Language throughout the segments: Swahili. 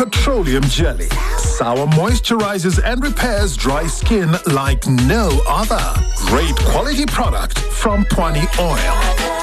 Petroleum jelly. Sour moisturizes and repairs dry skin like no other. Great quality product from Pwani Oil.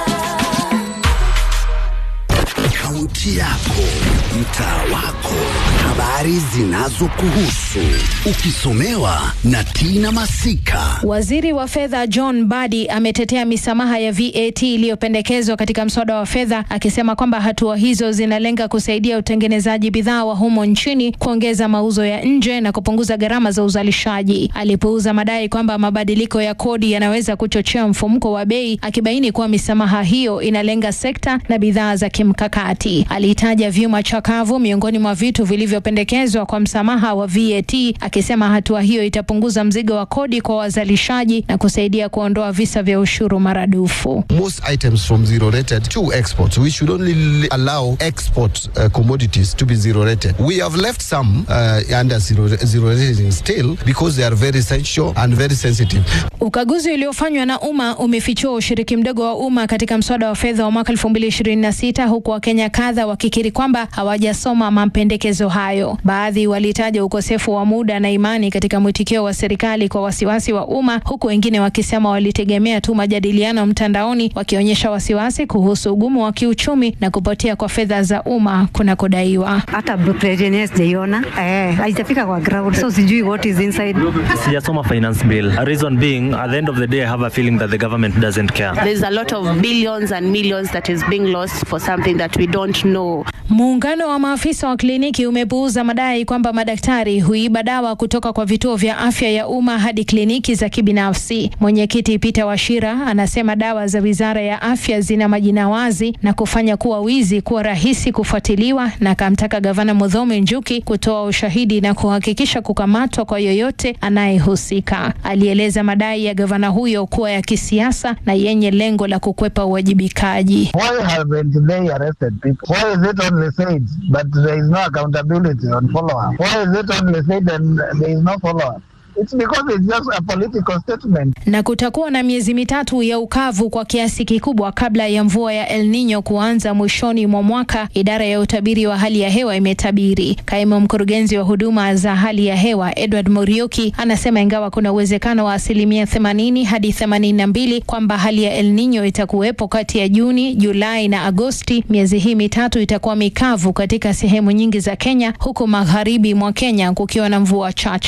Kaunti yako, mtaa wako, habari zinazokuhusu, ukisomewa na Tina Masika. Waziri wa fedha John Badi ametetea misamaha ya VAT iliyopendekezwa katika mswada wa fedha akisema kwamba hatua hizo zinalenga kusaidia utengenezaji bidhaa wa humo nchini, kuongeza mauzo ya nje na kupunguza gharama za uzalishaji. Alipuuza madai kwamba mabadiliko ya kodi yanaweza kuchochea mfumuko wa bei, akibaini kuwa misamaha hiyo inalenga sekta na bidhaa za kimkakati. Alitaja vyuma chakavu miongoni mwa vitu vilivyopendekezwa kwa msamaha wa VAT, akisema hatua hiyo itapunguza mzigo wa kodi kwa wazalishaji na kusaidia kuondoa visa vya ushuru maradufu. most items from zero rated to export. We should only allow export uh, commodities to be zero rated. We have left some uh, under zero, zero rating still because they are very essential and very sensitive. Ukaguzi uliofanywa na umma umefichua ushiriki mdogo wa umma katika mswada wa fedha wa mwaka 2026 huku Wakenya kadha wakikiri kwamba hawajasoma mapendekezo hayo. Baadhi walitaja ukosefu wa muda na imani katika mwitikio wa serikali kwa wasiwasi wa umma, huku wengine wakisema walitegemea tu majadiliano mtandaoni, wakionyesha wasiwasi kuhusu ugumu wa kiuchumi na kupotea kwa fedha za umma kunakodaiwa. hata president yenyewe sijaiona eh, haijafika kwa ground so sijui what is inside Sijasoma finance bill. Reason being, at the end of the day, I have a feeling that the government doesn't care. There's a lot of billions and millions that is being lost for something that we don't know. Muungano wa maafisa wa kliniki umepuuza madai kwamba madaktari huiba dawa kutoka kwa vituo vya afya ya umma hadi kliniki za kibinafsi. Mwenyekiti Peter Washira anasema dawa za Wizara ya Afya zina majina wazi na kufanya kuwa wizi kuwa rahisi kufuatiliwa, na akamtaka gavana Mudhomi Njuki kutoa ushahidi na kuhakikisha kukamatwa kwa yoyote anayehusika. Alieleza madai ya gavana huyo kuwa ya kisiasa na yenye lengo la kukwepa uwajibikaji. Why haven't they arrested people? Why is it only said, but there is no accountability on follow-up? Why is it only said and there is no follow-up? It's because it's just a political statement. na kutakuwa na miezi mitatu ya ukavu kwa kiasi kikubwa kabla ya mvua ya El Nino kuanza mwishoni mwa mwaka, idara ya utabiri wa hali ya hewa imetabiri. Kaimu mkurugenzi wa huduma za hali ya hewa Edward Murioki anasema ingawa kuna uwezekano wa asilimia 80 hadi 82 kwamba hali ya El Nino itakuwepo kati ya Juni, Julai na Agosti, miezi hii mitatu itakuwa mikavu katika sehemu nyingi za Kenya, huku magharibi mwa Kenya kukiwa na mvua chache.